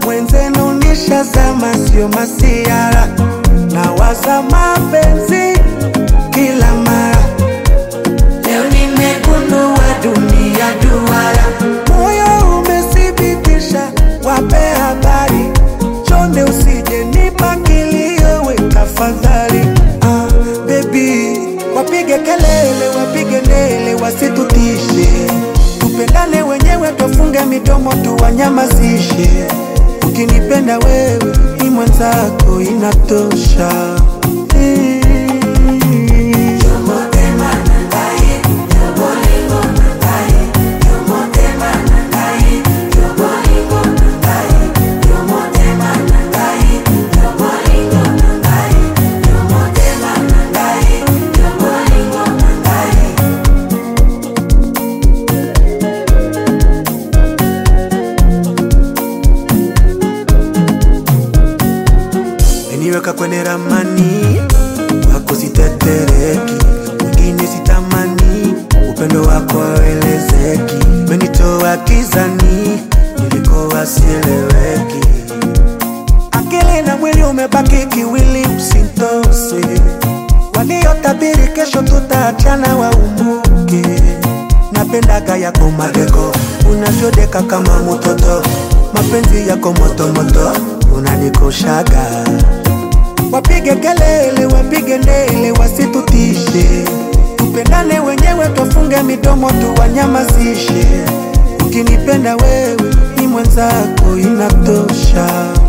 mwenzenu nishazama, sio masiara, nawaza mapenzi kila mara. Leo nimegundua dunia duara, moyo umethibitisha, wape habari, chonde usije nipa kilio, we tafadhali. Ah, baby, wapige kelele, wapige ndele, wasitutishe, tupendane wenyewe, tufunge midomo, tuwanyamazishe. Ukinipenda wewe, ni mwenzako, inatosha. Eh. Niweka kwenye ramani wako sitetereki, mwingine sitamani, upendo wako hauelezeki, umenitoa gizani nilikowa sieleweki, akili na mwili umebaki kiwili, usintose waliotabiri kesho tutaachana waumbuke. Napendaga yako madeko, unavyodeka kama mtoto, mapenzi yako motomoto, unanikoshaga Wapige kelele, wapige ndele, wasitutishe, tupendane wenyewe, twafunge midomo, tuwanyamazishe. Ukinipenda wewe, ni mwenzako, inatosha.